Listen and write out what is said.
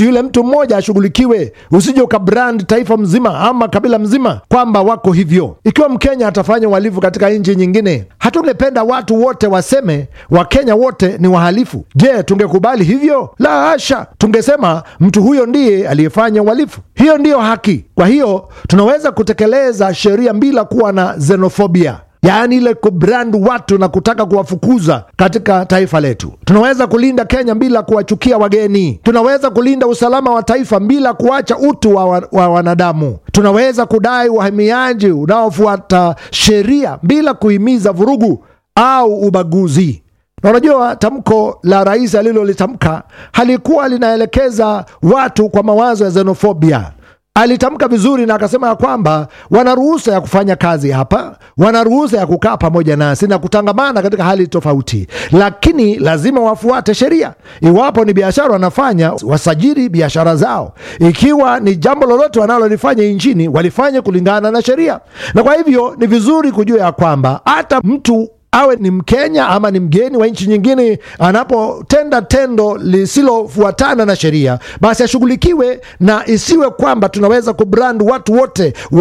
basi yule mtu mmoja ashughulikiwe, usije ukabrand taifa mzima ama kabila mzima kwamba wako hivyo. Ikiwa Mkenya atafanya uhalifu katika nchi nyingine, hatungependa watu wote waseme Wakenya wote ni wahalifu. Je, tungekubali hivyo? La hasha, tungesema mtu huyo ndiye aliyefanya uhalifu. Hiyo ndiyo haki. Kwa hiyo tunaweza kutekeleza sheria bila kuwa na xenofobia yaani ile kubrand watu na kutaka kuwafukuza katika taifa letu. Tunaweza kulinda Kenya bila kuwachukia wageni. Tunaweza kulinda usalama wa taifa bila kuacha utu wa, wa, wa wanadamu. Tunaweza kudai uhamiaji unaofuata sheria bila kuhimiza vurugu au ubaguzi. Na unajua tamko la rais alilolitamka halikuwa linaelekeza watu kwa mawazo ya xenofobia alitamka vizuri na akasema ya kwamba wana ruhusa ya kufanya kazi hapa, wana ruhusa ya kukaa pamoja nasi na kutangamana katika hali tofauti, lakini lazima wafuate sheria. Iwapo ni biashara wanafanya, wasajili biashara zao. Ikiwa ni jambo lolote wanalolifanya nchini, walifanye kulingana na sheria. Na kwa hivyo ni vizuri kujua ya kwamba hata mtu awe ni Mkenya ama ni mgeni wa nchi nyingine, anapotenda tendo lisilofuatana na sheria, basi ashughulikiwe, na isiwe kwamba tunaweza kubrand watu wote